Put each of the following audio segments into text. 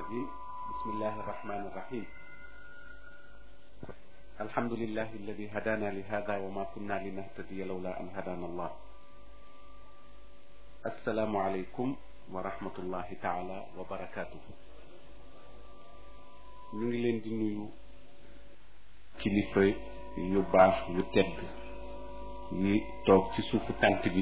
الرجيم بسم الله الرحمن الرحيم الحمد لله الذي هدانا لهذا وما كنا لنهتدي لولا أن هدانا الله السلام عليكم ورحمة الله تعالى وبركاته ñu ngi leen di nuyu kilifa yu baax yu tedd yi toog ci suufu tànt bi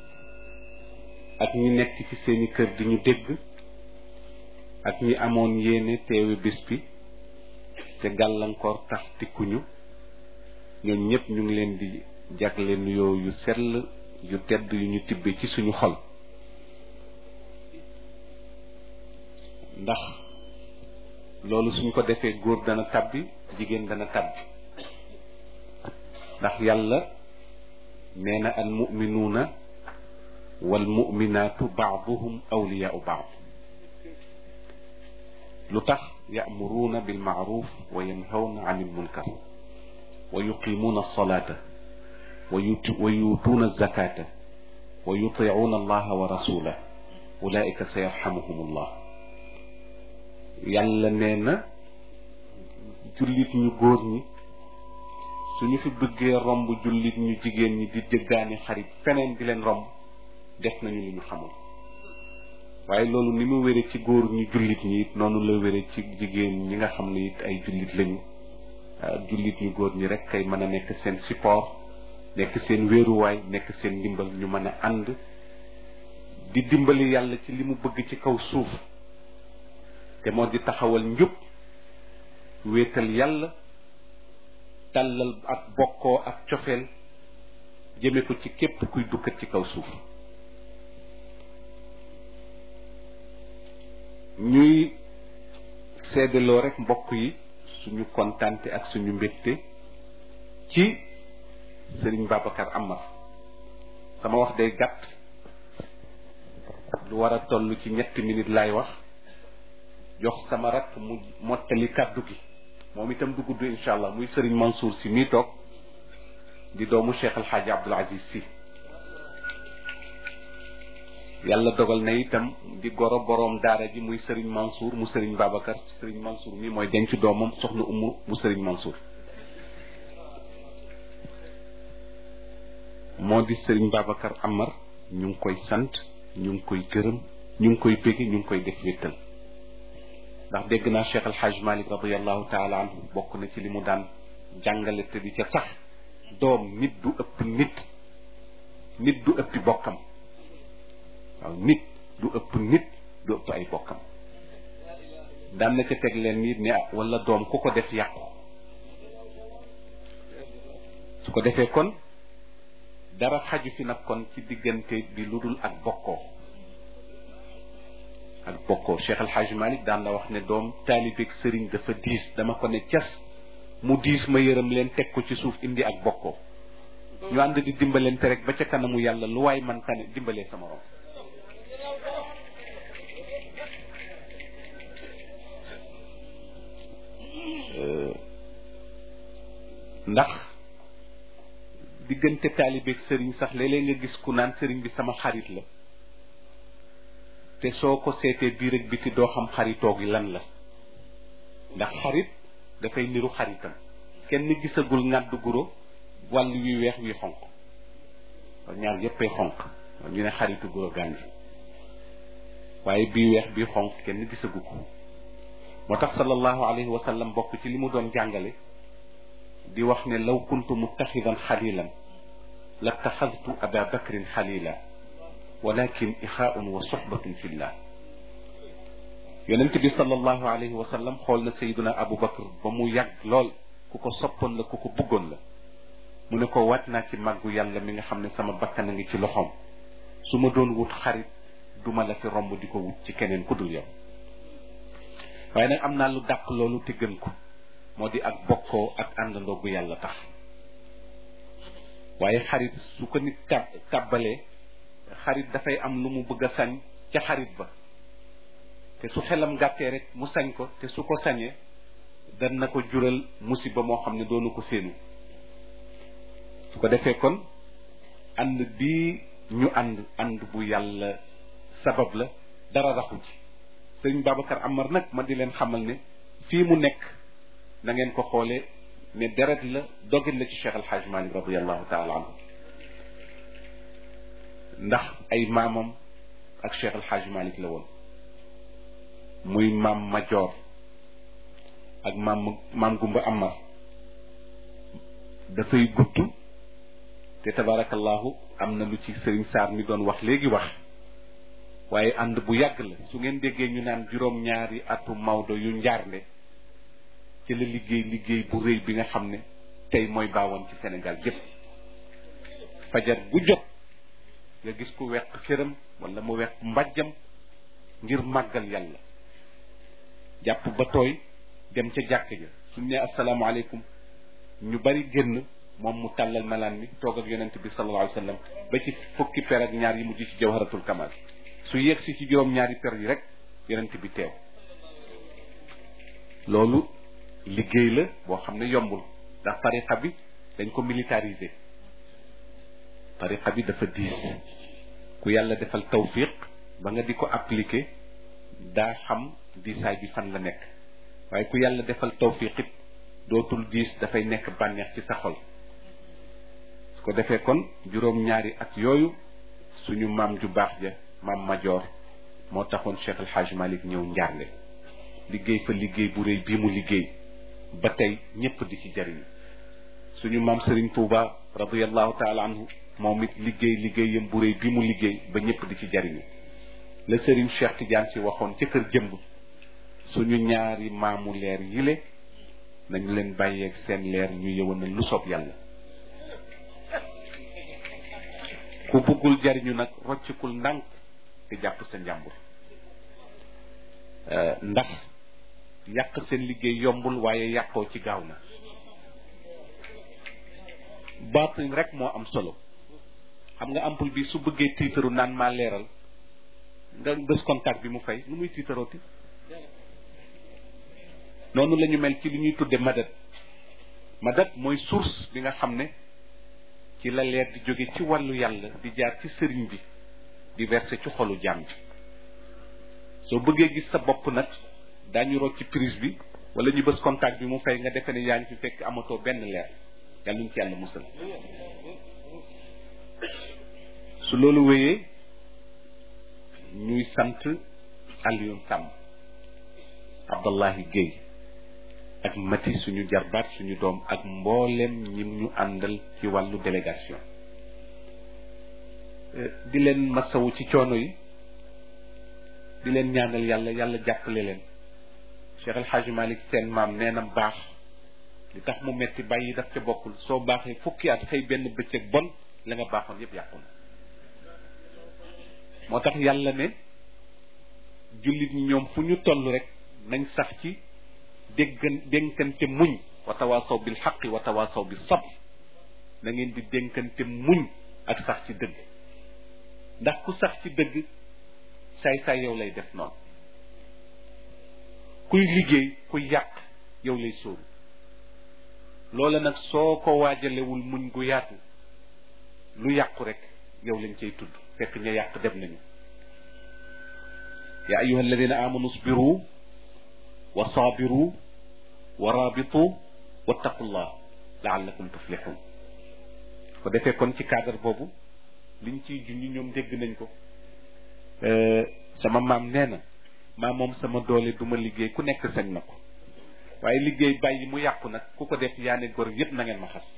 ak ñi nekk ci seeni kër di ñu dégg ak ñi amoon yéene teewe bés bi te gàllankoor tax tikkuñu ñoom ñëpp ñu ngi leen di jagle nuyoo yu sell yu tedd yu ñu tibbe ci suñu xol ndax loolu suñ ko defee góor dana tabbi jigéen dana tabbi ndax yàlla nee na al muminuuna wal muminaatu baaduhum awliyaau baad lu tax yaamuruuna bilmaaruf wa yanhawna an ilmunkar wa yuqimuuna alsalata wa yuutuuna alzakata wa yutiicuuna allaha wa rasulah ulaika sa yarxamuhum allah yàlla nee na jullit ñu góor ñi suñu fi bëggee romb jullit ñu jigéen ñi di jëggaani xarit feneen di leen romb def nañu li ñu xamul waaye loolu ni mu wére ci góor ñu jullit ñi it noonu la wére ci jigéen ñi nga xam ne it ay jullit lañu jullit ñu góor ñi rek kay mën a nekk seen support nekk seen wéeruwaay nekk seen ndimbal ñu mën a ànd di dimbali yàlla ci li mu bëgg ci kaw suuf te moo di taxawal njub wéetal yàlla tàllal ak bokkoo ak cofeel jëme ko ci képp kuy dukkat ci kaw suuf ñuy seddaloo rek mbokk yi suñu kontaante ak suñu mbégte ci sëriñ Babacar Amar sama wax day gàtt lu war a toll ci ñetti minutes laay wax jox sama rakk mu mottali kàddu gi moom itam du gudd incha allah muy sëriñ Mansour si mii toog di doomu Cheikh El Hadj Abdoul Aziz si yàlla dogal na itam di goro boroom daara ji muy sëriñ Mansour mu sëriñ Babacar sëriñ Mansour mi mooy denc doomam soxna umu mu sëriñ Mansour moo di sëriñ Babacar Amar ñu ngi koy sant ñu ngi koy gërëm ñu ngi koy bëgg ñu ngi koy def wéttal ndax dégg naa Cheikh El Hadj Malick radiallahu taala anhu bokk na ci li mu daan jàngale te di ca sax doom nit du ëpp nit nit du ëppi bokkam waaw nit du ëpp nit du ëpp ay bokkam daan na ca teg leen nit ne wala doom ku ko def yàqu su ko defee kon dara xaju fi nag kon ci diggante bi lu dul ak bokkoo ak bokkoo Cheikh El Hadj Malick daan la wax ne doom taalibeeg sëriñ dafa diis dama ko ne cas mu diis ma yërëm leen teg ko ci suuf indi ak bokkoo ñu ànd di dimbalante rek ba ca kanamu yàlla lu waay man tane dimbalee sama rom ndax diggante taalibeeg sëriñ sax léeg-léeg nga gis ku naan sëriñ bi sama xarit la te soo ko seetee biir ak biti doo xam xaritoo gi lan la ndax xarit dafay niru xaritam kenn gisagul ngàddu guro wàll wi weex wi xonq ñaar yéppay xonq ñu ne xaritu guro gànji waaye bii weex bii xonq kenn gisagu ko moo tax sallallahu alayhi wa sallam bokk ci li mu doon jàngale di wax ne law kuntu muttaxidan xalilan la taxadtu aba bakrin xalila walakin ixaaun wa soxbatun fillah yonent bi sallallahu alayhi wa sallam xool na sayduna abu bakr ba mu yàgg lool ku ko soppoon la ku ko bëggoon la mu ne ko waat naa ci màggu yàlla mi nga xam ne sama bakkan a ngi ci loxoom su ma doon wut xarit duma la fi romb di ko wut ci keneen ku dul yow waaye nag am naa lu dàq loolu te gën ko moo di ak bokkoo ak àndandoo gu yàlla tax waaye xarit su ko nit tab tàbbalee xarit dafay am lu mu bëgg a sañ ca xarit ba te su xelam gàttee rek mu sañ ko te su ko sañee dan na ko jural musiba moo xam ne doonu ko séenu su ko defee kon ànd bii ñu ànd ànd bu yàlla sabab la dara raxu ci sëriñ Babacar Amar nag ma di leen xamal ne fii mu nekk na ngeen ko xoolee ne deret la dogit la ci Cheikh Al Hadj Malick radiallahu taala anhu ndax ay maamam ak Cheikh Al Hadj Malick la woon muy maam Majoor ak maam maam Gumba Amar dafay gudd te tabarakallahu am na lu ci sëriñ Saar mi doon wax léegi wax waaye ànd bu yàgg la su ngeen déggee ñu naan juróom-ñaari atu Maodo yu njaarnde ci la liggéey liggéey bu rëy bi nga xam ne tey mooy baawoon ci Sénégal yépp fajar bu jot nga gis ku weq xëram wala mu weq mbàjjam ngir màggal yàlla jàpp ba tooy dem ca jàkk ja suñ ne asalaamaaleykum ñu bari génn moom mu tàllal malaan mi toog ak yonent bi sallallahu alayhi wa sallam ba ci fukki per ak ñaar yi mujj ci jawharatul kamal su yegg si ci juróom ñaari per yi rek yonent bi teew loolu liggéey la boo xam ne yombul ndax tariqa bi dañ ko militariser tariqa bi dafa diis ku yàlla defal tawfiq ba nga di ko appliquer daa xam diisaay bi fan la nekk waaye ku yàlla defal tawfiq it dootul diis dafay nekk bànneex ci sa xol su ko defee kon juróom-ñaari at yooyu suñu maam ju baax ja maam Majoor moo taxoon Cheikh El Hadj Malick ñëw njaarnde liggéey fa liggéey bu rëy bii mu liggéey ba tey ñépp di ci jariñu suñu maam Serigne Touba radiyallahu taala anhu moom it liggéey liggéeyam bu rëy bi mu liggéey ba ñépp di ci jariñu la Serigne Cheikh Tidiane si waxoon ca kër jëmb suñu ñaari maamu leer yile nañu leen bàyyeeg seen leer ñu yëwanal lu soob yàlla ku bëggul jariñu nag roccikul ndànk te jàpp sa njàmbur ndax yàq seen liggéey yombul waaye yàqoo ci gaaw na baatin rek moo am solo xam nga ampul bi su bëggee tiitaru naan maa leeral nga bés contact bi mu fay nu muy tiitarooti noonu la ñu mel ci li ñuy tudde madat madat mooy source bi nga xam ne ci la leer di jóge ci wàllu yàlla di jaar ci sëriñ bi di verser ci xolu jaam bi soo bëggee gis sa bopp nag daañu rocc ci prise bi wala ñu bës contact bi mu fay nga defe ne yaa ngi fi fekk amatoo benn leer yàlla ñu ci yàlla musal su loolu wéyee ñuy sant Alioune Samb Abdallahi Guèye ak Mati suñu jarbaat suñu doom ak mboolem ñim ñu àndal ci wàllu délégation di leen masawu ci coono yi di leen ñaanal yàlla yàlla jàppale leen Cheikh El Hadj Malick seen maam nee na baax li tax mu metti bàyyi daf ca bokkul soo baaxee fukki at xëy benn bëccëg bon la nga baaxoon yépp yàqu na moo tax yàlla ne jullit ñi ñoom fu ñu toll rek nañ sax ci déggan dénkante muñ wa tawaasaw bil xaqi wa tawaasaw bi sabr na ngeen di dénkante muñ ak sax ci dëgg ndax ku sax ci dëgg saay-saay yow lay def noonu kuy liggéey kuy yàq yow lay sóoru loola nag soo ko waajalewul muñ gu yaatu lu yàqu rek yow lañ cay tudd fekk ña yàq dem nañu ya ayuha alladina amanu sbiru wa saabiru wa raabitu wattaqullah laallakum tuflixun ko defee kon ci cadre boobu liñ ciy junñi ñoom dégg nañ ko sama maam nee na maa moom sama doole duma liggéey ku nekk sañ na ko waaye liggéey bàyyi mu yàqu nag ku ko def yaa ne gor yépp na ngeen ma xas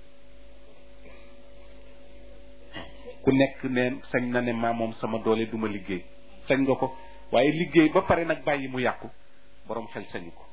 ku nekk ne sañ na ne maa moom sama doole duma liggéey sañ nga ko waaye liggéey ba pare nag bàyyi mu yàqu boroom xel sañu ko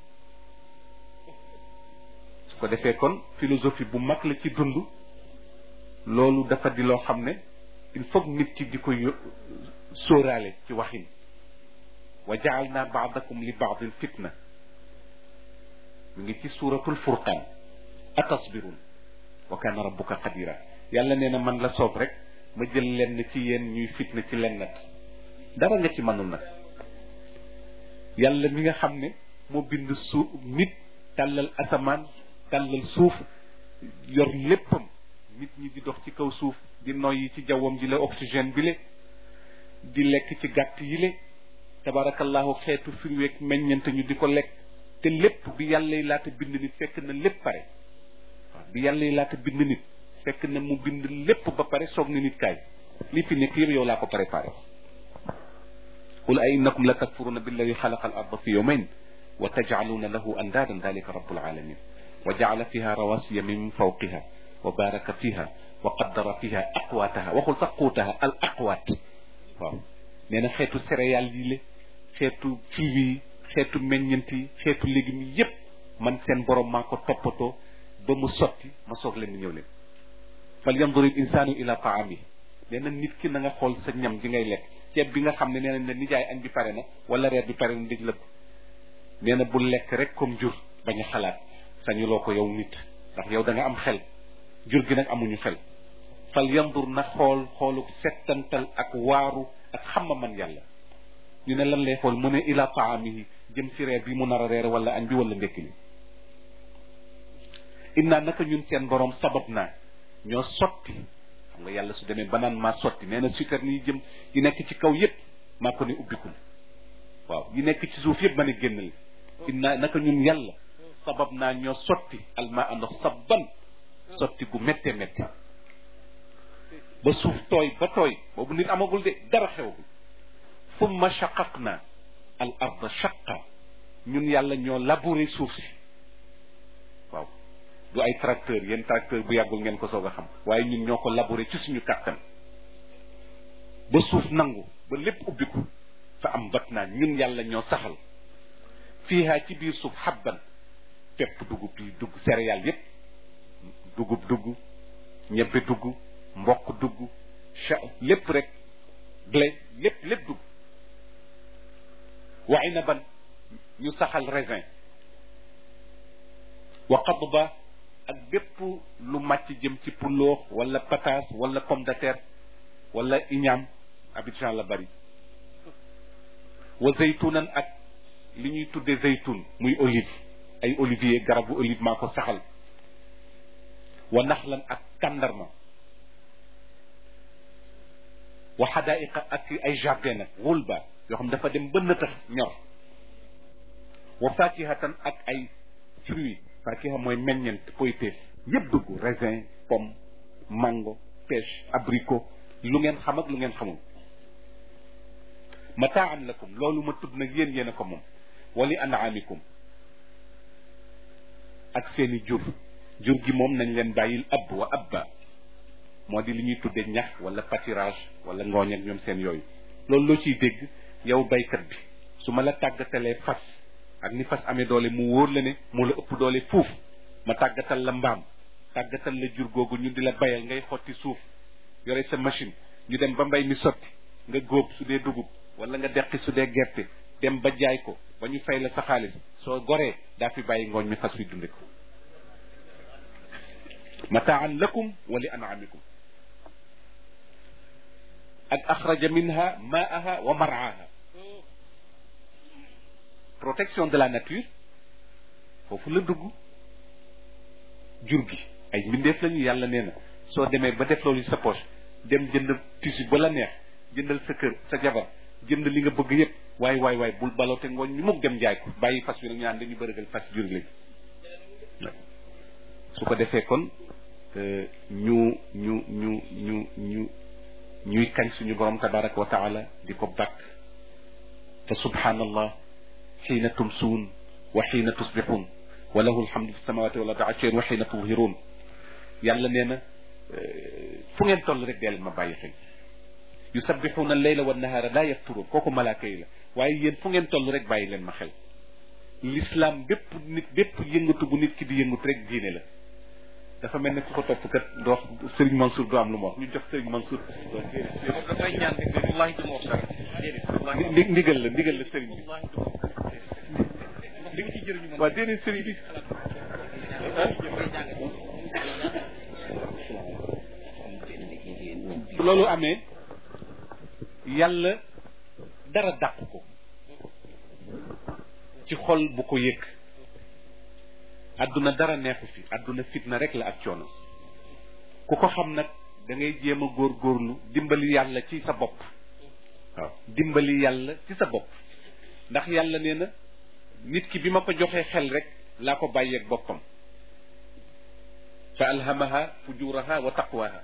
su ko defee kon philosophie bu mag la ci dund loolu dafa di loo xam ne il faut nit ki di ko sóoraale ci waxin wa jaalna baadakum li baadin fitna mu ngi ci suuratul furqaan atasbirun wa kaana rabbuka qadira yàlla nee na man la soob rek ma jël lenn ci yéen ñuy fitna ci lennat dara nga ci mënul nag yàlla mi nga xam ne moo bind suuf nit tàllal asamaan tàllal suuf yor léppam nit ñi di dox ci kaw suuf di noyyi ci jawwam ji la oxygène bi le di lekk ci gàtt yi le tabarakallahu xeetu firweeg meññante ñu di ko lekk te lépp bi yàlla yi laata bind nit fekk na lépp pare waaw bi yàlla yi laata bind nit fekk na mu bind lépp ba pare soog na nit kaay li fi nekk yëpp yow laa ko préparé qul a innakum la takfuruna billadi xalaqa al arda fi yawmayn wa tajcaluuna lahu andaadan dalika rabbul alamin wa jacala fiha rawasiya min fawqiha wa baraka fiha wa qaddara fiha aqwaataha waxul sax quutaha al aqwaat waaw nee na xeetu céréales yi la xeetu fiiwi yi xeetu meññant yi xeetu légumes yi yépp man seen borom maa ko toppatoo ba mu sotti ma soog leen ñëw leen fal yandur il insaanu ila taami nee na nit ki na nga xool sa ñam ji ngay lekk ceeb bi nga xam ne nee nañ ne nijaay añ bi pare na wala reer bi pare na dëj la nee na bu lekk rek comme jur bañ a xalaat sañuloo ko yow nit ndax yow da nga am xel jur gi nag amuñu xel fal yandur na xool xoolu settantal ak waaru ak xamma man yàlla ñu ne lan lay xool mu ne ila taamihi jëm ci reer bi mu nar a reer wala añ bi wala ndekki li inna naka ñun seen borom sabab naa ñoo sotti xam nga yàlla su demee ba naan maa sotti nee na sukkar ni jëm yi nekk ci kaw yépp maa ko ne ubbikul waaw yi nekk ci suuf yépp ma ne génnal inna naka ñun yàlla sabab naa ñoo sotti alma a ndox sabban sotti gu métte métte ba suuf tooy ba tooy boobu nit amagul de dara xewagul summa shaqaqna al arda shaqa ñun yàlla ñoo labouré suuf si waaw du ay tracteur yéen tracteur bu yàggul ngeen ko soog a xam waaye ñun ñoo ko labouré ci suñu kàttan ba suuf nangu ba lépp ubbiku fa am bat naa ñun yàlla ñoo saxal fiihaa ci biir suuf xabban pepp dugub yi dugg céréales yépp dugub dugg ñebbe dugg mboq dugg cha lépp rek blé lépp lépp dugg wa inaban ñu saxal raisin wa qadba ak bépp lu màcc jëm ci puloox wala pataas wala pomme de terre wala iñaam Abidjan la bari wa zaytunan ak li ñuy tudde zaytun muy olive ay olivier garabu olive maa ko saxal wa naxlan ak tàndarma wa xadaaiqa ak ay jardin nag wulba yoo xam dafa dem ba nëtëx ñor wa fakihatan ak ay fruits fakiha mooy meññent poyteef yëpp dugg raisin pomme mango pêche abricot lu ngeen xam ak lu ngeen xamul mataan lakum loolu ma tudd nag yéen yéen a ko moom wali anaamikum ak seeni jur jur gi moom nañ leen bàyyil ab wa abba moo di li ñuy tudde ñax wala pâturage wala ngooñ ak ñoom seen yooyu loolu loo ciy dégg yow baykat bi su ma la tàggatalee fas ak ni fas amee doole mu wóor la ne moo la ëpp doole fuuf ma tàggatal la mbaam tàggatal la jur googu ñu di la bayal ngay xotti suuf yore sa machine ñu dem ba mbay mi sotti nga góob su dee dugub wala nga deqi su dee gerte dem ba jaay ko ba ñu fay la sa xaalis soo goree daa fi bàyyi ngooñ mi fas wi dunde ko mataan lakum wa li anamikum ak axraja minha maaha wa maraaha protection de la nature foofu la dugg jur gi ay mbindeef lañu yàlla nee na soo demee ba def loolu sa poche dem jënd tissu ba la neex jëndal sa kër sa jabar jënd li nga bëgg yépp waay waay waay bul baloote ngooñ ñu mukk dem jaay ko bàyyi fas wi nag ñu naan dañu bërëgal fas jur lañu su ko defee kon ñu ñu ñu ñu ñu ñuy kañ suñu borom tabaraka wa taala di ko bàkk te subhanallah xiina tumsuun wa xiina tusbixuun wa lahu alhamdu fi samawati wal ardi ashiyan wa xiina tudhiruun yàlla nee na fu ngeen toll rek dee leen ma bàyyi xel yusabbixuuna alleyla wa nahaara laa yafturuun kooku malaaka yi la waaye yéen fu ngeen toll rek bàyyi leen ma xel l'islam bépp nit bépp yëngatu bu nit ki di yëngatu rek diine la dafa mel ne ku ko topp kat doo wax Serigne Mansour du am lu mu wax ñu jox Serigne Mansour. dafay ñaan rek de wallaahi du ma wax dara déedéet. ndi ndigal la ndigal la Serigne bi. wallaahi du ma wax li nga ci jëriñu man. waaw déedéet Serigne bi. loolu amee yàlla dara dàq ko ci xol bu ko yëg. adduna dara neexu fi adduna fitna rek la ak coono ku ko xam nag da ngay jéem a góorgóorlu dimbali yàlla ci sa bopp waaw dimbali yàlla ci sa bopp ndax yàlla nee na nit ki bi ma ko joxee xel rek laa ko bàyyeeg boppam fa alhamaha fujuraha wa taqwaha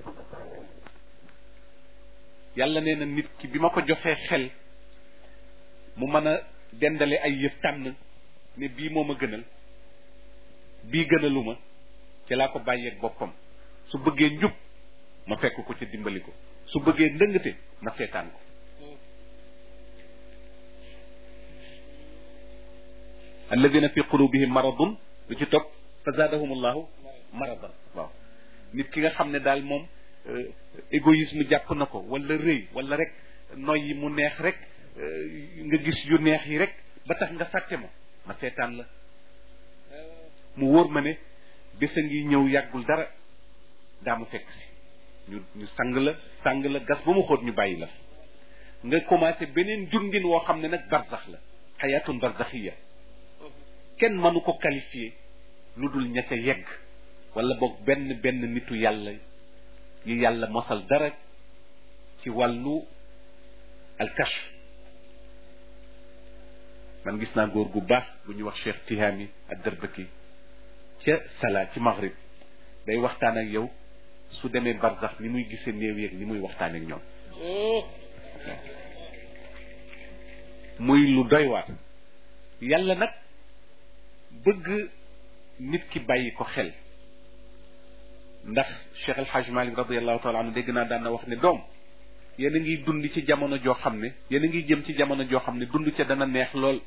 yàlla nee na nit ki bi ma ko joxee xel mu mën a dendale ay yëf tànn ne bii moo ma gënal bii gënaluma ci laa ko bàyyeeg boppam su bëggee njub ma fekk ko ca dimbali ko su bëggee ndëngate ma seetaan ko alladina fi qulubihim maradun lu ci topp fa zaadahum allahu maradan waaw nit ki nga xam ne daal moom égoïsme jàpp na ko wala rëy wala rek noy yi mu neex rek nga gis yu neex yi rek ba tax nga fàtte ma ma seetaan la mu wóor ma ne bés a ngi ñëw yàggul dara daa mu fekk si ñu ñu sang la sang la gas ba mu xóot ñu bàyyi la nga commencé beneen dundin woo xam ne nag barzax la xayaatun barzaxiya kenn mënu ko qualifier lu dul ña ca yegg wala boog benn benn nitu yàlla yi yàlla mosal dara ci wàllu alkashf man gis naa góor gu baax bu ñuy wax Cheikh Tihami ak Darbaki ca Sala ci Maghrib day waxtaan ak yow su demee barzax ni muy gisee néew yeeg ni muy waxtaan ak ñoom muy lu doy waar yàlla nag bëgg nit ki bàyyi ko xel ndax Cheikh El Hadj Malick radiallahu taala anhu dégg naa daan na wax ne doom yéen a ngi dund ci jamono joo xam ne yéen a ngi jëm ci jamono joo xam ne dund ca dana neex lool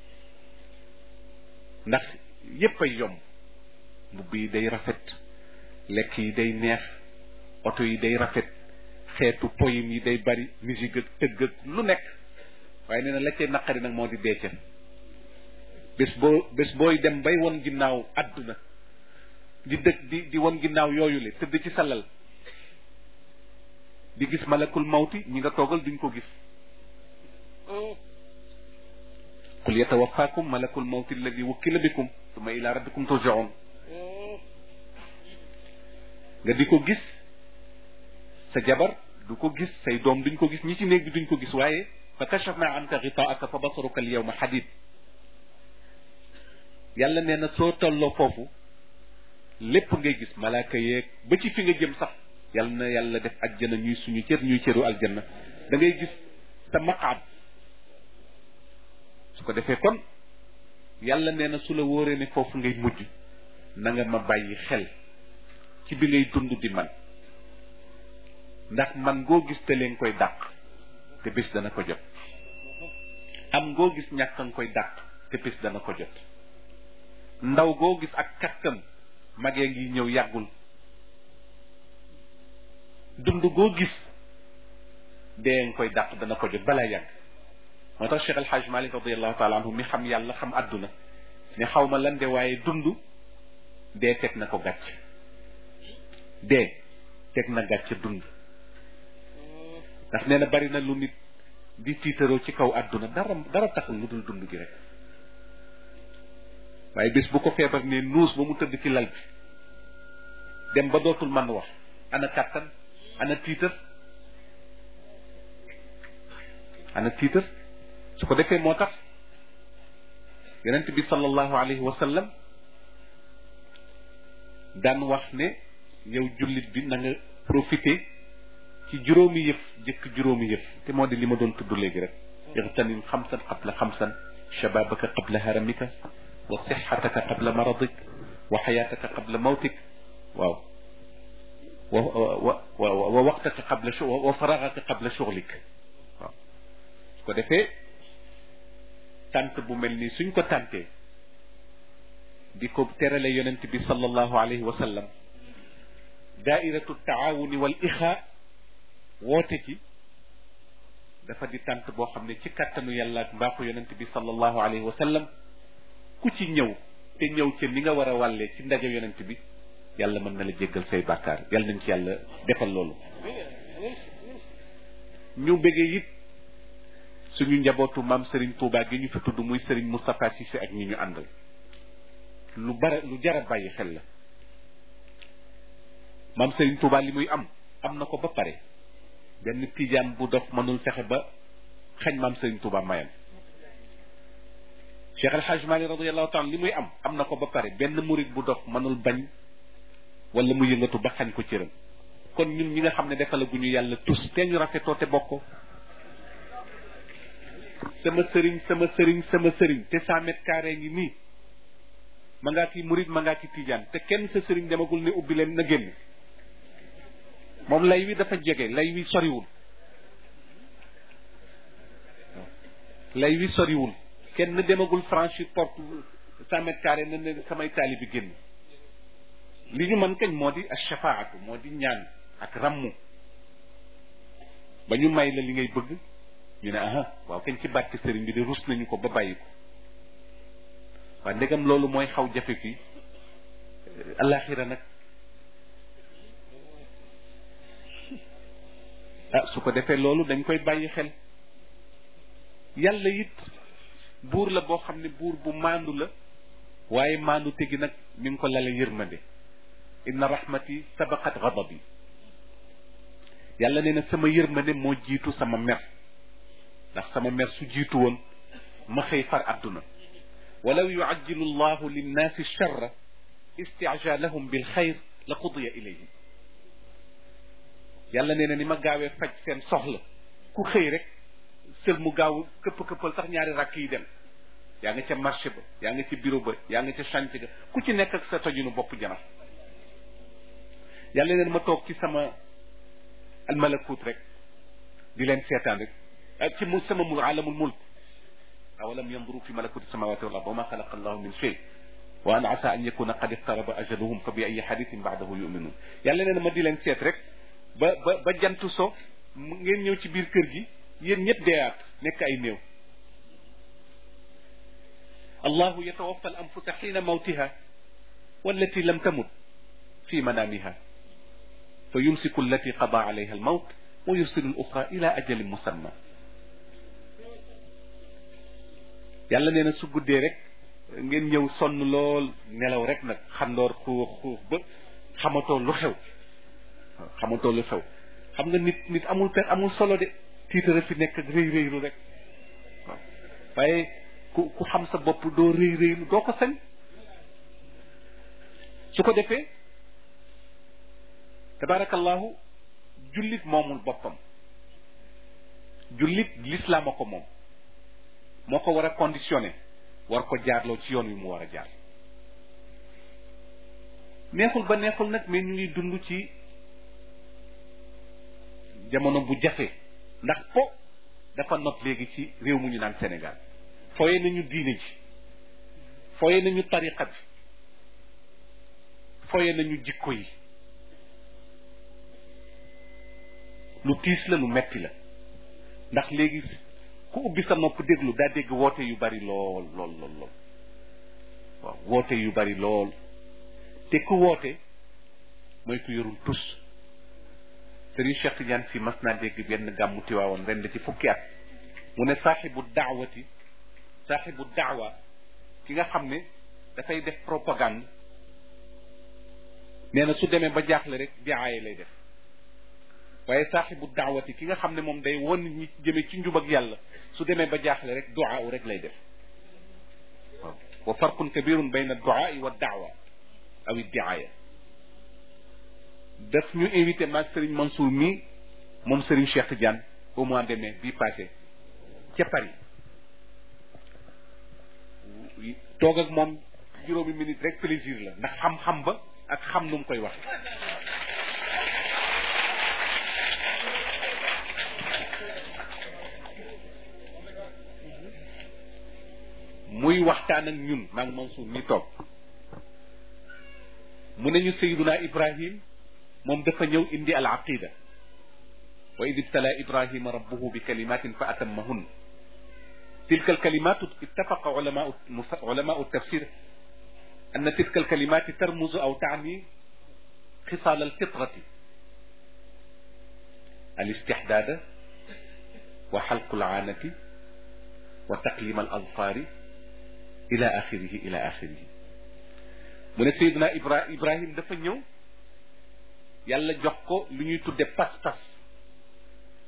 ndax yépp ay yomb mbubb yi day rafet lekk yi day neex oto yi day rafet xeetu poyim yi day bari musique ak tëgg ak lu nekk waaye nee na la cay naqari nag moo di dee ca bés boo bés booy dem bay won ginnaaw àdduna di dëkk di di won ginnaaw yooyu le tëdd ci salal di gis malakul mawti ñi nga toogal duñ ko gis qul yatawaffakum malakul mawti alladi wukkila bikum summa ila rabbikum turjaun nga di ko gis sa jabar du ko gis say doom duñ ko gis ñi ci néeg bi duñ ko gis waaye fa kashafna anka gitaaka fa basaruka al yawma hadid yàlla nee na soo tolloo foofu lépp ngay gis malaaka yeeg ba ci fi nga jëm sax yàlla na yàlla def ajjana ñuy suñu cër ñuy cëru aljanna da ngay gis sa maqaam su ko defee kon yàlla nee na su la wóoree ne foofu ngay mujj na nga ma bàyyi xel ci bi ngay dund di man ndax man ngoo gis te leen koy dàq te bés dana ko jot am ngoo gis ñàkk nga koy dàq te bés dana ko jot ndaw goo gis ak kattan magee ngi ñëw yàggul dund goo gis dee nga koy dàq dana ko jot balaa yàgg moo tax Cheikh El Hadj Malick radiallahu taala anhu mi xam yàlla xam àdduna ne xaw ma lan de waaye dund dee teg na ko gàcc dee teg na gàcc dund ndax nee na bari na lu nit di tiitaroo ci kaw àdduna dara dara taxul lu dul dund gi rek waaye bés bu ko feebar ne nuus ba mu tëdd ci lal bi dem ba dootul man wax ana kàttan ana tiitar ana tiitar su ko defee moo tax yonent bi sallallahu alayhi wa sallam daan wax ne yow jullit bi na nga profité ci juróomi yëf jëkk juróomi yëf te moo di li ma doon tudd léegi rek ixtanim xamsan qabla xamsan shababaka qabla haramika wa sixataka qabla maradik wa xayaataka qabla mawtik waaw wa wa wa wa waqtaka qabla wa faragaka qabla shughlik waaw su ko defee tant bu mel nii suñ ko tàntee di ko terale yonent bi sallallahu alayhi wa sallam daairatu taawuni wal ixaa woote ci dafa di tant boo xam ne ci kàttanu yàlla ak mbaaxu yonent bi sallallahu alayhi wa sallam ku ci ñëw te ñëw ca ni nga war a wàllee ci ndaje yonent bi yàlla mën na la jéggal say bàkkaar yàlla nañ ci yàlla defal loolu ñu bëggee it suñu njabootu maam Serigne Touba gi ñu fi tudd muy Serigne Moustapha Cissé ak ñi ñu àndal lu bare lu jara bàyyi xel la maam Serigne Touba li muy am am na ko ba pare benn tijaan bu dof mënul fexe ba xañ maam Serigne Touba mayam Cheikh El Hadj Mali radiallahu taala li muy am am na ko ba pare benn murit bu dof mënul bañ wala mu yëngatu ba xañ ko cëram kon ñun ñi nga xam ne defalaguñu yàlla tus te ñu rafetoo te bokko sama sëriñ sama sëriñ sama sëriñ te cent mètres carré ngi nii ma ngaa ki murit ma ngaa ki tijaan te kenn sa sëriñ demagul ne ubbi leen na génn moom lay wi dafa jege lay wi soriwul lay wi soriwul kenn demagul franchir porte cent mètres carré na ne samay taali bi génn li ñu mën kañ moo di ashafaatu moo di ñaan ak rammu ba ñu may la li ngay bëgg ñu ne aha waaw kañ ci barke sëriñ bi de rus nañu ko ba bàyyi ko waa ndegam loolu mooy xaw jafe fii alaxira nag ah su ko defee loolu dañ koy bàyyi xel yàlla it buur la boo xam ne buur bu maandu la waaye maandu tegi nag mi ngi ko lale yërmande inna rahmati sabaqat ghadabi yàlla nee na sama yërmande moo jiitu sama mer ndax sama mer su jiitu woon ma xëy far àdduna walaw yuajjilu llahu linnaasi charra istijalahum bil xayr la qudiya ilayhim yàlla nee na ni ma gaawee faj seen soxla ku xëy rek sël mu gaaw këpp këppal sax ñaari rakk yi dem yaa nga ca marché ba yaa nga ca bureau ba yaa nga ca chantier ga ku ci nekk ak sa tojunu bopp janax yàlla neen ma toog ci sama almalakut rek di leen seetaan rek ak ci mu sama mul alamul mulk awalam yanduru fi malakuti samawati wal ard wa ma xalaqa allahu min shay wa an asa an yakuna qad iqtaraba ajaluhum fa bi ayi hadithin ba'dahu yu'minun yàlla neen ma di leen seet rek ba ba ba jantu so ngeen ñëw ci biir kër gi yéen ñëpp deeyaat nekk ay néew allahu yatawaffa al anfusa xiina mawtiha wallati lam tamut fi manamiha fa yumsiku allati qada alayha al mawt wa yursilu al uxra ila ajalin musamma yàlla nee na su guddee rek ngeen ñëw sonn lool nelaw rek nag xandoor xuux xuux ba xamatoo lu xew xamatoo lu xew xam nga nit nit amul per amul solo de tiitara fi nekk ak rëy rëylu rek waaw waaye ku ku xam sa bopp doo rëy rëylu doo ko sañ su ko defee tabarakallahu jullit moomul boppam jullit lislaam a ko moom moo ko war a conditionné war ko jaarloo ci yoon wi mu war a jaar neexul ba neexul nag mais ñu ngi dund ci jamono bu jafe ndax po dafa not léegi ci réew mu ñu naan Sénégal fooye nañu diine ji fooye nañu tariqa bi fooye nañu jikko yi lu tiis la lu metti la ndax léegi ku ubbi sa nopp déglu daa dégg woote yu bari lool lool lool lool waaw woote yu bari lool te ku woote mooy ku yorul tus Sëriñ Cheikh Tidiane si mas naa dégg benn gàmmu Tiwaawoon ren ci fukki at mu ne saaxibu daawati saaxibu daawa ki nga xam ne dafay def propagande nee na su demee ba jaaxle rek diaaye lay def waaye saaxibu daawati ki nga xam ne moom day won ñi jëme ci njub ak yàlla su demee ba jaaxle rek duaa rek lay def waaw wa farqun kabirun bayna duaa wa daawa aw diaaya daf ñu invité maag Serigne Mansour mii moom Serigne Cheikh Tidiane au mois de mai bii passé ca Paris toog ak moom juróomi minute rek plaisir la ndax xam-xam ba ak xam nu mu koy wax muy waxtaan ak ñun maag Mansour mi toog mu ne ñu Seyduna Ibrahim moom dafa ñëw indi al aqida wa id ibtala ibrahima rabbuhu bi kalimatin fa atammahun tilka alkalimatu ittafaqa ulama ulama tafsir أن تلك الكلمات ترمز أو تعني خصال الفطرة الاستحداد وحلق العانة وتقليم الأظفار إلى آخره إلى آخره من سيدنا إبراهيم دفن يوم yàlla jox ko lu ñuy tudde pas-pas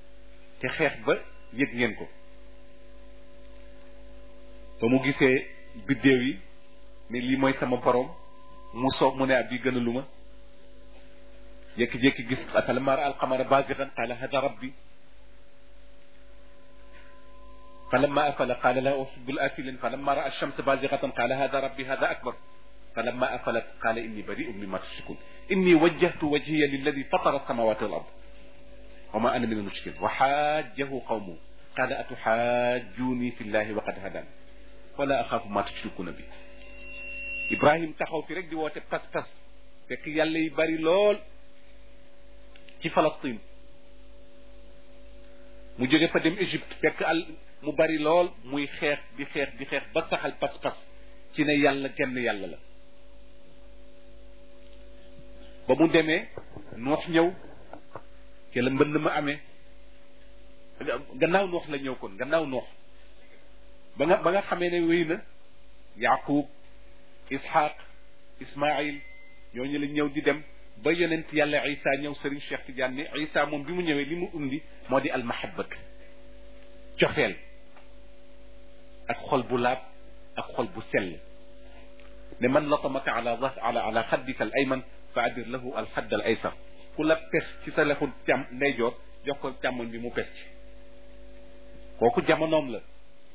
te xeex ba yëg ngeen ko ba mu gisee biddéew yi ne lii mooy sama borom mu soob mu ne ab bi gënalu ma jékki-jékki gis falammaa raa alqamara baazighan qaala hada rabbi falammaa afala qaala laa uhibbul aafiliin falammaa raa ash-shamsa baazighatan qaala hada rabbi hada akbar falammaa afalat qaala inni bari'un mimmaa tushrikuun inni wajjahtu wajhiya lilladii fatara as-samaawaati wal ard wa maa ana mina al-mushrikiin wa haajjahu qawmuhu qaala atuhaajjuunii fi llaahi wa qad hadaani wa laa axaafu maa tushrikuuna bihi Ibrahim taxaw fi rek di woote pas-pas fekk yàlla yi bari lool ci Palestine mu jóge fa dem Égypte fekk al mu bari lool muy xeex di xeex di xeex ba saxal pas-pas ci ne yàlla genn yàlla la ba mu demee noox ñëw ci la mbënn ma amee gannaaw noox la ñëw kon gannaaw noox ba nga ba nga xamee ne wéy na Yaqub Ishaq Ismaïl ñooñu la ñëw di dem ba yonent yàlla Isa ñëw Serigne Cheikh Tidiane ni Isa moom bi mu ñëwee li mu undi moo di almahabatu cofeel ak xol bu laab ak xol bu sell ne man latamaka ala ala ala xaddika al ayman fa adir lahu al xadd al aysar ku la pes ci sa lexu càm ndeyjoor jox ko càmmoñ bi mu pes ci kooku jamonoom la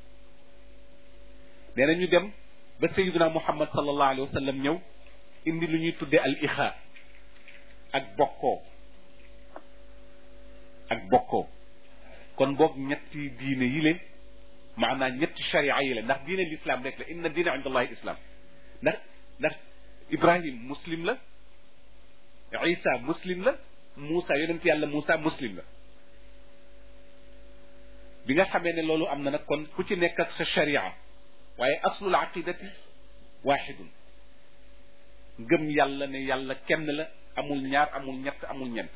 nee na ñu dem ba sayiduna muhammad sallallahu alayhi wa sallam ñëw indi lu ñuy tuddee al ixaa ak bokkoo ak bokkoo kon boog ñetti diine yi le maanaam ñetti sharia yi la ndax diine l'islam rek la inna diine inda allahi islam ndax ndax ibrahim muslim la isa muslim la Moussa yonent yàlla Moussa muslim la bi nga xamee ne loolu am na nag kon ku ci nekk ak sa sharia waaye aslul aqidati waaxidun ngëm yàlla ne yàlla kenn la amul ñaar amul ñett amul ñent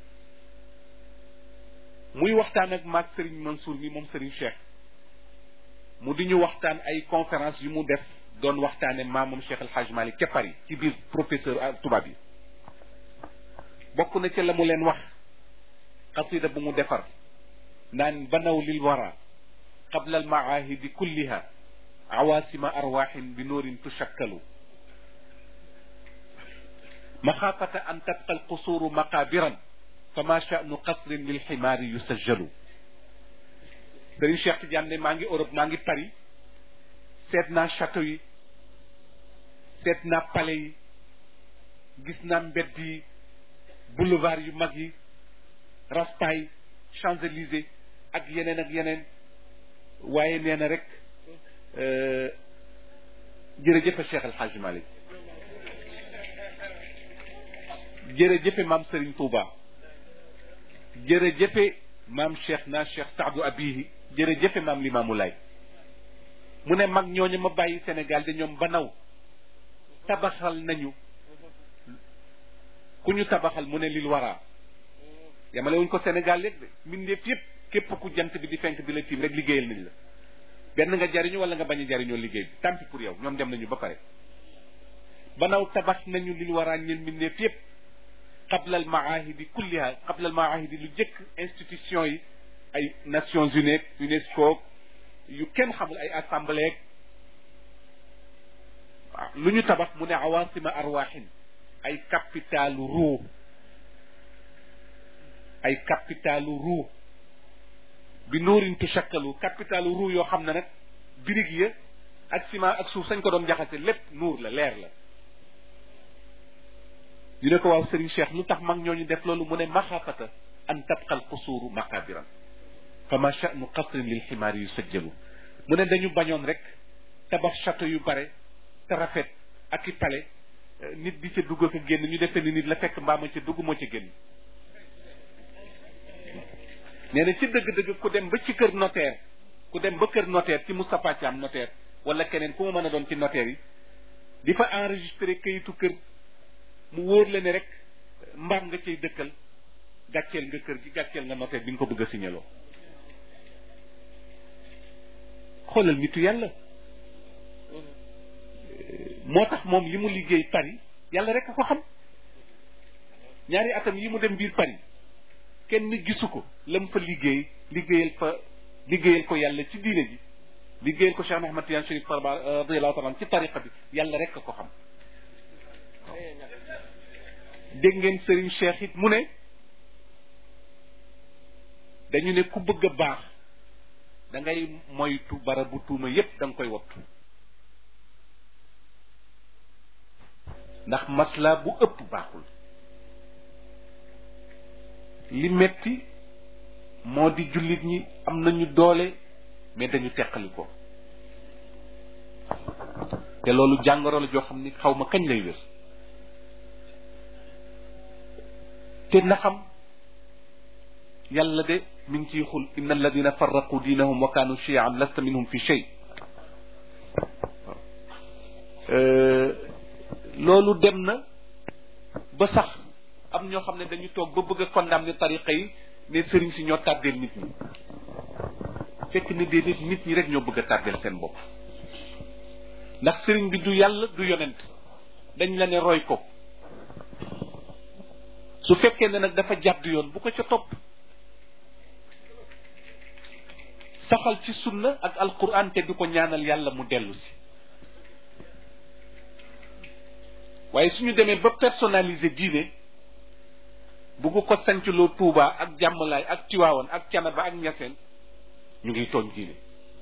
muy waxtaan ak maag Serigne Mansour mi moom Serigne Cheikh mu di ñu waxtaan ay conférence yu mu def doon waxtaane maamam Cheikh El Hadj Malick ca Paris ci biir professeur tubaab yi bokk na ca la mu leen wax xasida bu mu defar naan banaw lil wara qabla al maahidi kulliha awaasima arwaaxin bi noorin tushakkalu maxaafata an tabqa alqusuuru maqaabiran fama sha'nu qasrin lil ximaari yusajjalu Sëriñ Cheikh Tidiane ne maa ngi Europe maa ngi Paris seet naa château yi seet naa palais yi gis naa mbedd yi boulevard yu mag yi Raspail Champs-Élysées ak yeneen ak yeneen waaye nee na rek jërëjëfe Cheikh El Hadj Malick jërëjëfe maam Serigne Touba jërëjëfe maam Cheikh na Cheikh Saadu Abihi jërëjëfe maam Limaamu Laay mu ne mag ñooñu ma bàyyi Sénégal de ñoom banaw tabaxal nañu ku ñu tabaxal mu ne lil waraa yamale wuñ ko Sénégal léegi de mbindeef yépp képp ku jant bi di fenk di la tiim rek liggéeyal nañ la benn nga jariñu wala nga bañ a jariñoo liggéey bi tant pis pour yow ñoom dem nañu ba pare banaw tabax nañu lil waraa ñeen mbindeef yépp qabla al maahidi kulliha qabla al maahidi lu jëkk institution yi ay Nations Unies UNESCO yu kenn xamul ay assemblée waaw lu ñu tabax mu ne awaasima arwaaxin ay capitalu ruu ay capitalu ruu bi nuurin tushakkalu capitalu ruu yoo xam ne nag birig ya ak ciment ak suuf sañ ko doon jaxase lépp nuur la leer la ñu ne ko waaw Serigne Cheikh lu tax mag ñooñu def loolu mu ne maxaafata an tabqa al qusuuru maqabiran fa ma sha'nu qasrin lil ximaari yu sajjalu mu ne dañu bañoon rek tabax château yu bare te rafet ak i palais nit di ca dugg ak génn ñu defee ni nit la fekk mbaama ca dugg moo ca génn nee na ci dëgg-dëgg ku dem ba ci kër notaire ku dem ba kër notaire ci Moustapha Thiam notaire wala keneen ku mu mën a doon ci notaire yi di fa enregistré kayitu kër mu wóor la ne rek mbaam nga cay dëkkal gàcceel nga kër gi gàcceel nga notaire bi nga ko bëgg a signaloo xoolal nitu yàlla moo tax moom li mu liggéey Paris yàlla rek a ko xam ñaari atam yi mu dem biir Paris kenn gisu ko la mu fa liggéey liggéeyal fa liggéeyal ko yàlla ci diine ji liggéeyal ko Cheikh Ahmad Tidiane Chérif radiyallahu taala ci tariqa bi yàlla rek a ko xam dégg ngeen Serigne Cheikh it mu ne dañu ne ku bëgg a baax da ngay moytu barabu tuuma yépp da nga koy wattu ndax masla bu ëpp baaxul li metti moo di jullit ñi am nañu doole mais dañu teqali ko te loolu jàngoro la joo xam ni xaw ma kañ lay wér te na xam yàlla de mi ngi ciy xul inna alladina farraqu diinahum wa kaanu chian lasta minhum fi shay loolu dem na ba sax am ñoo xam ne dañu toog ba bëgg a condamner tariqa yi ne sëriñ si ñoo tàddeel nit ñi fekk ni déedéet nit ñi rek ñoo bëgg a tàddeel seen bopp ndax sëriñ bi du yàlla du yonent dañ la ne roy ko su fekkee ne nag dafa jàdd yoon bu ko ca topp saxal ci sunna ak alquran te di ko ñaanal yàlla mu dellu si waaye suñu demee ba personnaliser diine bugg ko sancloo Touba ak jàmmalaay ak Tiwaawan ak Canaba ak Ñaseen ñu ngi tooñ diine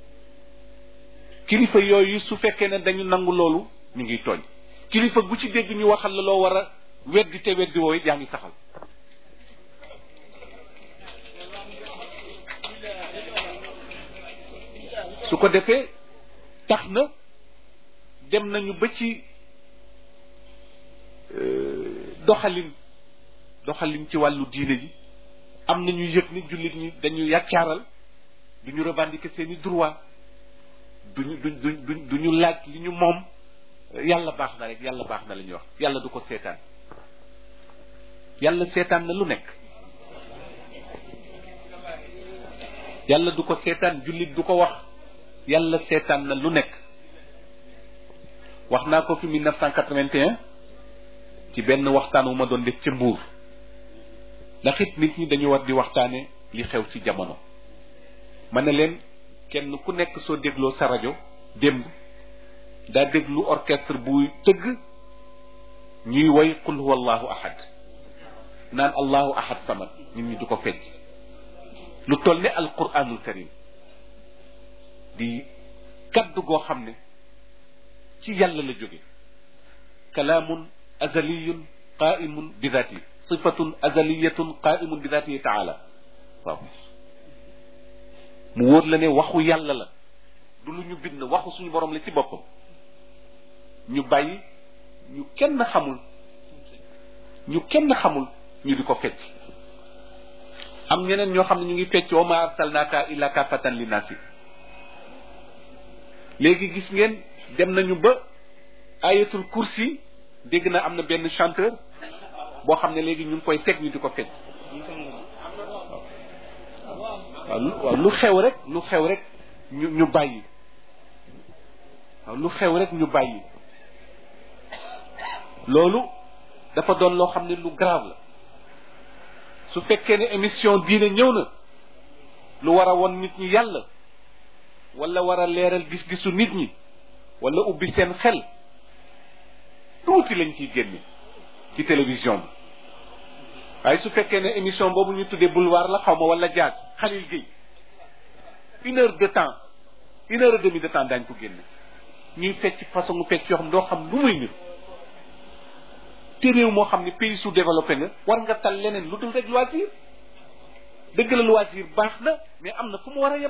kilifa yooyu su fekkee ne dañu nangu loolu ñu ngi tooñ kilifa gu ci dégg ñu waxal la loo war a weddi te weddi wooyu yaa ngi saxal su ko defee tax na dem nañu ba ci doxalin doxalin ci wàllu diine ji am na ñu yëg ni jullit ñi dañu yàccaaral du ñu revendiquer seen i droit duñu duñ duñ du ñu laaj li ñu moom yàlla baax na rek yàlla baax na la ñuy wax yàlla du ko seetaan yàlla seetaan na lu nekk yàlla du ko seetaan jullit du ko wax yàlla seetaan na lu nekk wax naa ko fi 1981 ci benn waxtaan wu ma doon def ca mbuur ndax it nit ñi dañu war di waxtaane li xew ci jamono ma ne leen kenn ku nekk soo dégloo sa rajo démb daa déglu orchestre buy tëgg ñuy woy qul huwa allahu ahad naan allahu ahad samad nit ñi du ko fecc lu toll ne alquranul karim di kaddu goo xam ne ci yàlla la jóge kalaamun azaliyun qaimun bi dhati sifatun azaliyatun qaimun bi dhatihi taala waaw mu wóor la ne waxu yàlla la du lu ñu bind waxu suñu borom la ci boppam ñu bàyyi ñu kenn xamul ñu kenn xamul ñu di ko fecc am ñeneen ñoo xam ne ñu ngi fecc wa ma arsalnaaka illa kaafatan linnaasi léegi gis ngeen dem nañu ba ayatul kursi dégg na am na benn chanteur boo xam ne léegi ñu ngi koy teg ñu di ko fecc waaw lu waaw lu xew rek lu xew rek ñu ñu bàyyi waaw lu xew rek ñu bàyyi loolu dafa doon loo xam ne lu grave la su fekkee ne émission diine ñëw na lu war a won nit ñi yàlla wala war a leeral gis-gisu nit ñi wala ubbi seen xel tuuti lañ ciy génne ci télévision bi waaye su fekkee ne émission boobu ñu tuddee boulevard la xaw ma wala jaaz Khalil Gueye une heure de temps une heure et demie de temps daañ ko génne ñuy fecc façon mu fecc yoo xam doo xam lu muy nit te réew moo xam ne pays sous développé nga war nga tal leneen lu dul rek loisir dëgg la loisir baax na mais am na fu mu war a yem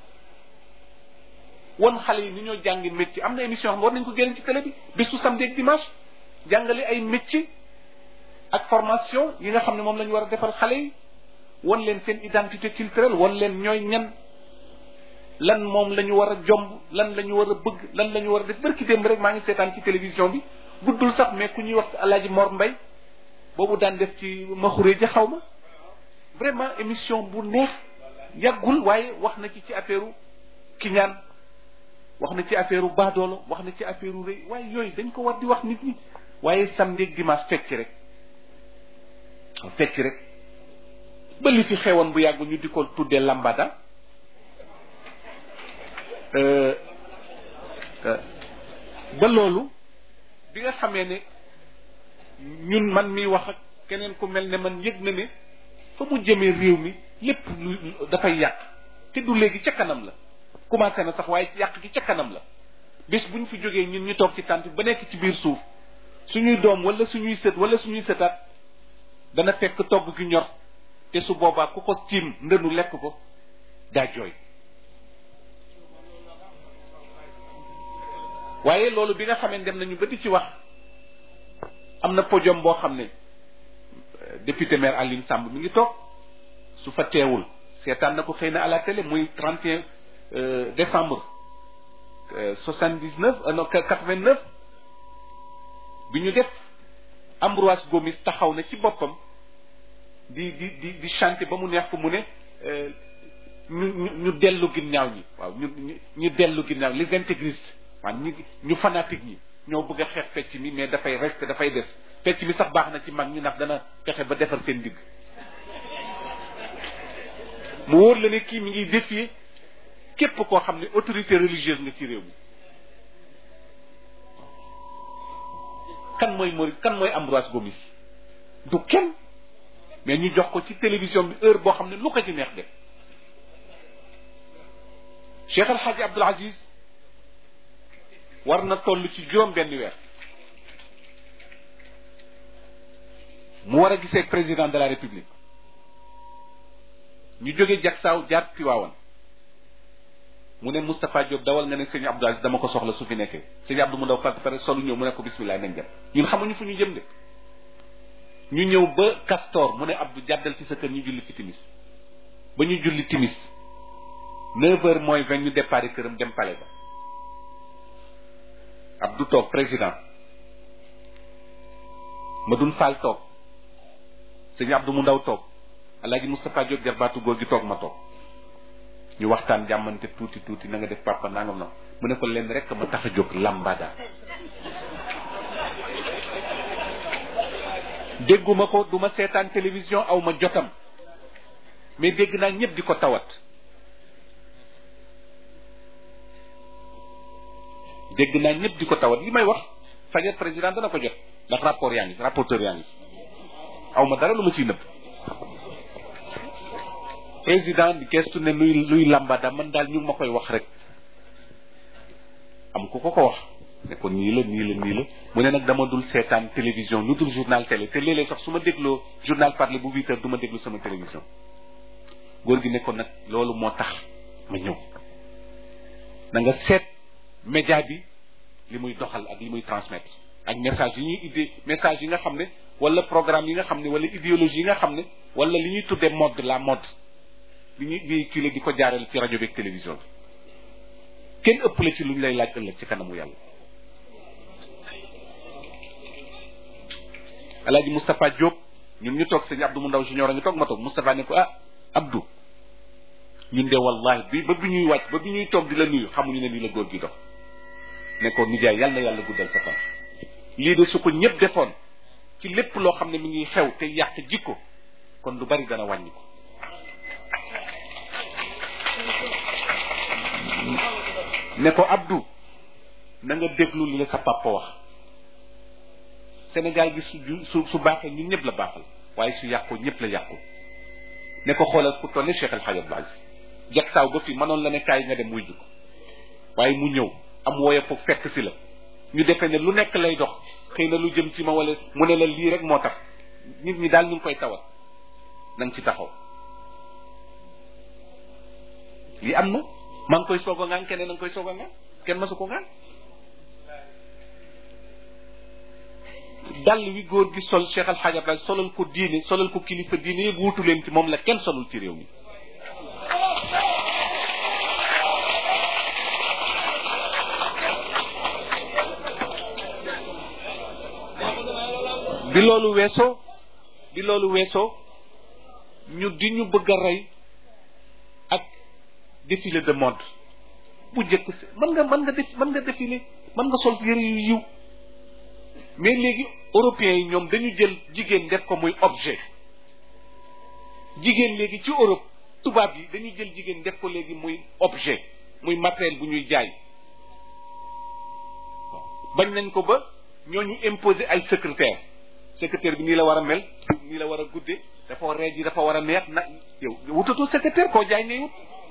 wan xale yi ni ñoo jàngi métier am na émission xam war nañ ko génn ci télé bi bésu samedi ak dimanche jàngale ay métier ak formation yi nga xam ne moom la ñu war a defal xale yi wan leen seen identité culturelle wan leen ñooy ñan lan moom la ñu war a jomb lan la ñu war a bëgg lan la ñu war a def barki démb rek maa ngi seetaan ci télévision bi guddul sax mais ku ñuy wax alaaji Mor Mbay boobu daan def ci maxure ja xaw ma vraiment émission bu neex yàggul waaye wax na ci ci affaire kiñaan wax na ci affaire baadoolo wax na ci affaire rëy waaye yooyu dañ ko war di wax nit ñi waaye samedi ak dimanche fecc rek fecc rek ba li fi xewoon bu yàggu ñu di ko tuddee lambada ba loolu bi nga xamee ne ñun man mi wax ak keneen ku mel ne man yëg na ne fa mu jëmee réew mi lépp lu dafay yàq te du léegi ca kanam la commencé na sax waaye yàq gi ca kanam la bés bu ñu fi jógee ñun ñu toog ci tànt ba nekk ci biir suuf suñuy doom wala suñuy sët wala suñuy sëtaat dana fekk togg gi ñor te su boobaa ku ko tiim ndënu lekk ko daa jooy waaye loolu bi nga xamee dem nañu ba di ci wax am na podium boo xam ne député maire Aline Samb mi ngi toog su fa teewul seetaan na ko xëy na à la télé muy 31 décembre 79 non 89 bi ñu def Ambroise Gomis taxaw na ci boppam di di di di chanter ba mu neex ko mu ne ñu ñu ñu dellu ginnaaw ñi waaw ñu ñu ñu dellu ginnaaw les intégristes waaw ñu ñu fanatique ñi ñoo bëgg a xeex fecc mi mais dafay reste dafay des fecc mi sax baax na ci mag ñi ndax dana fexe ba defar seen digg mu wóor la ne kii mi ngi défier képp koo xam ne autorité religieuse nga ci réew mi kan mooy Maurice kan mooy Ambroise Gomis du kenn mais ñu jox ko ci télévision bi heure boo xam ne lu ko ci neex def Cheikh El Hadji Abdoul Aziz war na toll ci juróom benn weer mu war a gisee président de la république ñu jóge jagsaaw jaar Tiwaawan mu ne Moustapha Diop dawal nga ne sëñ Abdou Aziz dama ko soxla su fi nekkee sëñ Abdou mu daw par pare solu ñëw mu ne ko bismillah nañ dem ñun xamuñu fu ñu jëm de ñu ñëw ba Castor mu ne Abdou jàddal ci sa kër ñu julli fi timis ba ñu julli timis neuf heures mooy vingt ñu départ këram dem palais ba Abdou toog président Madoune Fall toog sëñ Abdou mu ndaw toog Alaaji Moustapha Diop jarbaatu góor gi toog ma toog ñu waxtaan jàmmante tuuti tuuti na nga def papa nangam na mu ne ko leen rek ma tax a jóg lambada dégguma ko du ma seetaan télévision aw ma jotam mais dégg naa ñëpp di ko tawat dégg naa ñëpp di ko tawat li may wax fajar président dana ko jot ndax rapport yaa ngi rapporteur yaa ngi aw ma dara lu ma ciy nëbb président di gestu ne luy luy lambada man daal ñu ma koy wax rek am ku ko ko wax ne ko nii la nii la nii la mu ne nag dama dul seetaan télévision lu dul journal télé te léeg-léeg sax su ma dégloo journal parlé bu huit heures du ma déglu sama télévision góor gi ne ko nag loolu moo tax ma ñëw na nga seet média bi li muy doxal ak li muy transmettre ak message yi ñuy idée message yi nga xam ne wala programme yi nga xam ne wala idéologie yi nga xam ne wala li ñuy tuddee mode la mode li ñuy véhiculer di ko jaarale ci rajo beeg télévision bi kenn ëppale ci lu ñu lay laaj ëllëg ci kanamu yàlla alaaji Moustapha Diop ñun ñu toog sëñ Abdou mu ndaw junior a ngi toog ma toog Moustapha ne ko ah Abdou ñun de wallahi bi ba bi ñuy wàcc ba bi ñuy toog di la nuyu xamuñu ne lii la góor gi dox ne ko nijaay yàlla yàlla guddal sa fan lii de su ko ñëpp defoon ci lépp loo xam ne mi ngi xew te yàq jikko kon lu bari dana wàññi ko ne ko Abdou na nga déglu li la sa papa wax Sénégal gi su su su baaxee ñun ñëpp la baaxal waaye su yàqoo ñëpp la yàqu ne ko xoolal ku toll ne Cheikh El Hadj Abdou Aziz jag saaw ba fi mënoon la ne kaay nga dem muy ko waaye mu ñëw am wooye foofu fekk si la ñu defee ne lu nekk lay dox xëy na lu jëm ci ma wala mu ne la lii rek moo tax nit ñi daal ñu ngi koy tawat na nga ci taxaw lii am na maa ngi koy soog a ngaan keneen na nga koy soog a ngaan kenn masu ko ngaan dàll wi góor gi sol Cheikh Al Hadj Abdoulaye solal ko diine solal ko kilifa diine yëpp wuutu leen ci moom la kenn solul ci réew mi bi loolu weesoo bi loolu weesoo ñu di ñu bëgg a rey ak défilé de mode bu njëkk si mën nga mën nga def mën nga défilé mën nga sol yëre yu yiw mais léegi européens yi ñoom dañu jël jigéen def ko muy objet jigéen léegi ci Europe tubaab yi dañuy jël jigéen def ko léegi muy objet muy matériel bu ñuy jaay bañ nañ ko ba ñooñu imposer ay secrétaire secrétaire bi nii la war a mel nii la war a guddee dafa war reej yi dafa war a neex na yow wutatoo secrétaire koo jaay ngay wut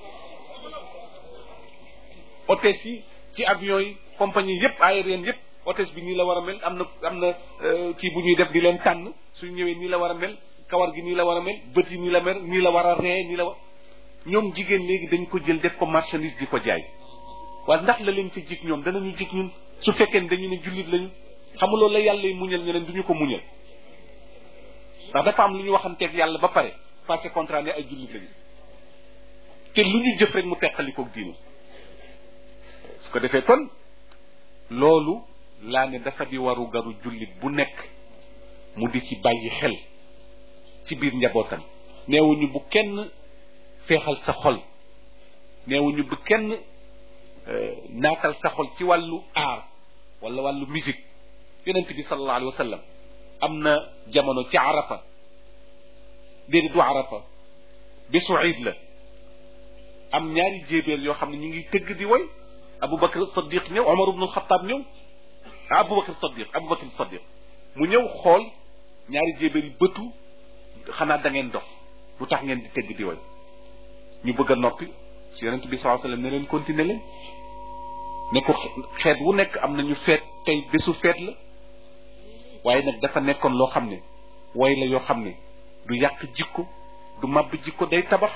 hôtesse yi ci avion yi compagnie yépp aérienne yépp hôtesse bi nii la war a mel am na am na kii bu ñuy def di leen tànn suñ ñëwee nii la war a mel kawar gi nii la war a mel bët yi nii la mel nii la war a ree nii la war ñoom jigéen léegi dañ ko jël def ko marchandise di ko jaay waaye ndax la leen ci jig ñoom danañu jig ñun su fekkee ne dañu ne jullit lañu xamuloo la yàlla yi muñal ñeneen du ñu ko muñal ndax dafa am lu ñu waxanteeg yàlla ba pare passé contrat ne ay jullit lañu te lu ñu jëf rek mu teqalikoog diinu su ko defee kon loolu laa ne dafa di waru garu jullit bu nekk mu di ci bàyyi xel ci biir njabootam neewuñu bu kenn feexal sa xol neewuñu bu kenn naatal sa xol ci wàllu aar wala wàllu musique yonent bi sallallahu alayhi wa sallam am na jamono ci arafa déedéet du arafa bésu iid la am ñaari jéebéer yoo xam ne ñu ngi tëgg di woy aboubacar sadiq ñëw omar ibnu alxataab ñëw ah aboubacar sadiq aboubacar sadiq mu ñëw xool ñaari jéebéer yi bëtu xanaa da ngeen dox lu tax ngeen di tëgg di woy ñu bëgg a noppi si yonent bi sallallahu alayhi wa sallam ne leen continuer leen ne ko xeet wu nekk am nañu feet tey bésu feet la waaye nag dafa nekkoon loo xam ne way la yoo xam ne du yàq jikko du màbb jikko day tabax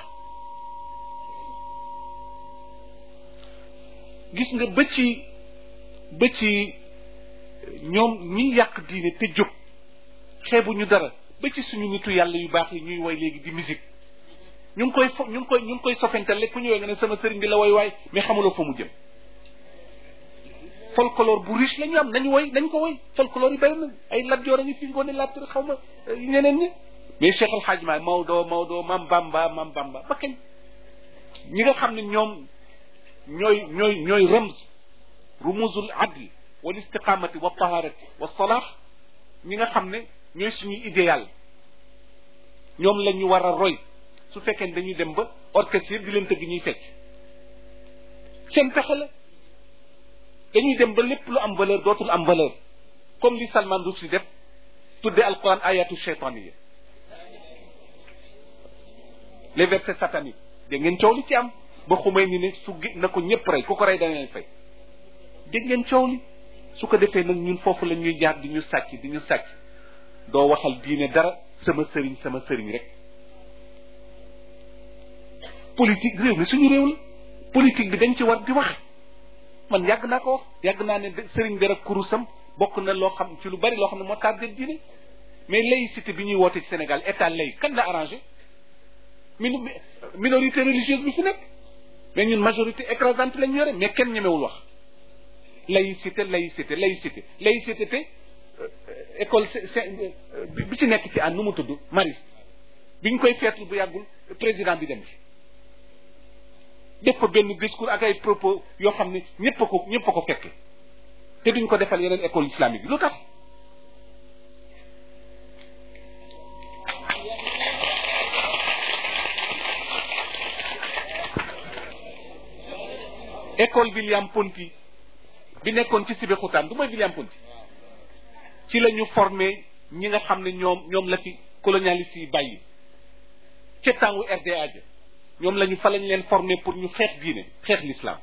gis nga ba ci ba ci ñoom ñi yàq diine te jóg xeebuñu dara ba ci suñu nitu yàlla yu baax yi ñuy woy léegi di musique ñu ngi koy fo ñu ngi koy ñu ngi koy sofentale ku ñëwee nga ne sama sëriñ bi la woy waay mais xamuloo fa mu jëm folklore bu riche la ñu am nañu woy nañ ko woy folklore yi bëri na ay Lat Joor a ngi fi ngoone latt xaw ma ñeneen ñi mais Cheikh Al Hadj Maay Maodo Maodo Mam Bamba Mam Bamba ba kañ ñi nga xam ne ñoom ñooy ñooy ñooy rams rumuzul adli wal istiqamati wa taharati wa salah ñi nga xam ne ñooy suñuy idéal ñoom la ñu war a roy su fekkee dañuy dem ba orchestre yëpp di leen tëgg ñuy fecc seen pexe la dañuy dem ba lépp lu am valeur dootul am valeur comme li Salman Rushdie def tudde alquran ayatu shaytaniya les versets sataniques dégg ngeen coow li ci am ba xumay ni ne su na ko ñëpp rey ku ko rey dana leen fay dégg ngeen coow li su ko defee nag ñun foofu la ñuy jaar di ñu sàcc di ñu sàcc doo waxal diine dara sama sëriñ sama sëriñ rek politique réew mi suñu réew la politique bi dañ ci war di wax man yàgg naa ko wax yàgg naa ne sëriñ bi rek kurusam bokk na loo xam ci lu bari loo xam ne moo tardé diine mais laïcité bi ñuy woote ci Sénégal état lay kan la arrangé min minorité religieuse bi fi nekk mais ñun majorité écrasante lañ yore mais kenn ñemewul wax laïcité laïcité laïcité laïcité te école bi ci nekk ci an nu mu tudd maris bi ñu koy feetlu bu yàggul président bi dem ci def fa benn discours ak ay propos yoo xam ne ñëpp a ko ñëpp a ko fekke te duñ ko defal yeneen école islamique yi lu tax école William Ponty bi nekkoon ci Sébikotane du mooy William Ponty ci la ñu formé ñi nga xam ne ñoom ñoom la fi colonialiste yi bàyyi ca tàngu RDA ja ñoom lañu fa lañ leen formé pour ñu xeex diine xeex l'islam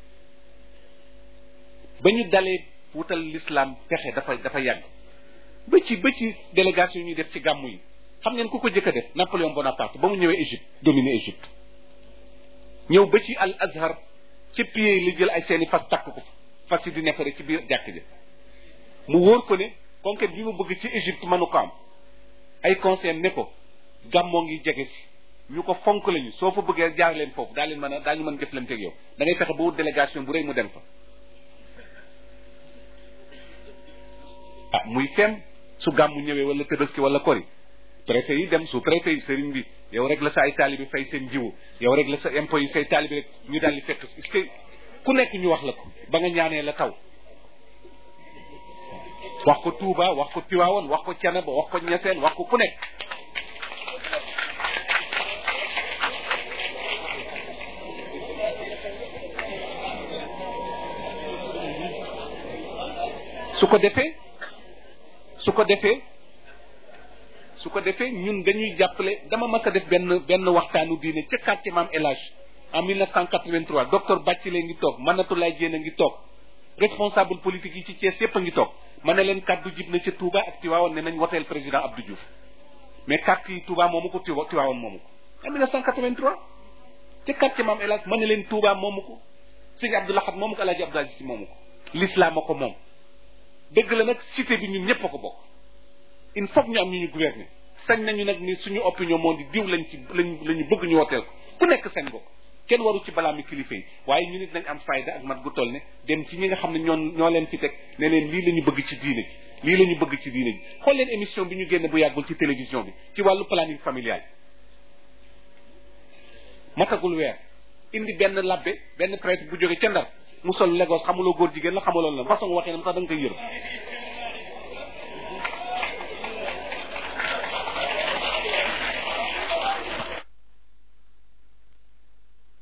ba ñu dalee wutal l'islam pexe dafa dafa yàgg ba ci ba ci délégation ñuy def ci gàmmu yi xam ngeen ku ko jëkk a def Napoléon Bonaparte ba mu ñëwee Égypte dominé Égypte ñëw ba ci al azhar ci pied li jël ay seeni fas takk ko fas yi di neefare ci biir jàkk ja mu wóor ko ne conquête bi mu bëgg ci Égypte mënu ko am ay conseil ne ko gàmmoo ngi jege si ñu ko fonk lañu soo fa bëggee jaar leen foofu daa leen mën a daa ñu mën jëflante ak yow da ngay fexe ba wut délégation bu rëy mu dem fa ah muy fem su gàmmu ñëwee wala tëbaski wala kori préfet yi dem su préfet yi sëriñ bi yow rek la sa ay taalibi fay seen jiwu yow rek la sa impôt yi say taalibi rek ñu daal di fekk est-ce que ku nekk ñu wax la ko ba nga ñaanee la taw wax ko Touba wax ko Tiwaawoon wax ko Canaba wax ko Ñaseen wax ko ku nekk su ko defee su ko defee su ko defee ñun dañuy jàppale dama mas a def benn benn waxtaanu diine ca quartier maam El Hadj en 1983 docteur Bathily ngi toog Manatoulaye Diène a ngi toog responsable politique yi ci Thiès yépp a ngi toog ma ne leen kàddu jib na ca Touba ak Tivaouane ne nañ woteel président Abdou Diouf mais carte yi Touba moomu ko Tiwa Tivaouane moomu ko en 1983 ca quartier maam El Hadj ma ne leen Touba moomu ko sëñ Abdou Lahad moomu ko El Hadj Abdou Aziz Si moomu ko l'islam a ko moom dëgg la nag cité bi ñun ñëpp a ko bokk il faut ñu am ñu ñu gouverner sañ nañu nag ni suñu opinion moo di diw lañ ci lañ la ñu bëgg ñu woteel ko ku nekk seen bopp kenn waru ci balaa mi kilifa yi waaye ñu nit nañ am fayda ak mat gu toll ne dem ci ñi nga xam ne ñoo ñoo leen fi teg ne leen lii la ñu bëgg ci diine ji lii la ñu bëgg ci diine ji xool leen émission bi ñu génne bu yàggul ci télévision bi ci wàllu planning familial matagul weer indi benn labbe benn prêtre bu jóge ca ndar mu sol Lagos xamuloo góor jigéen la xamuloo la façon waxee nam sax da nga koy yërëm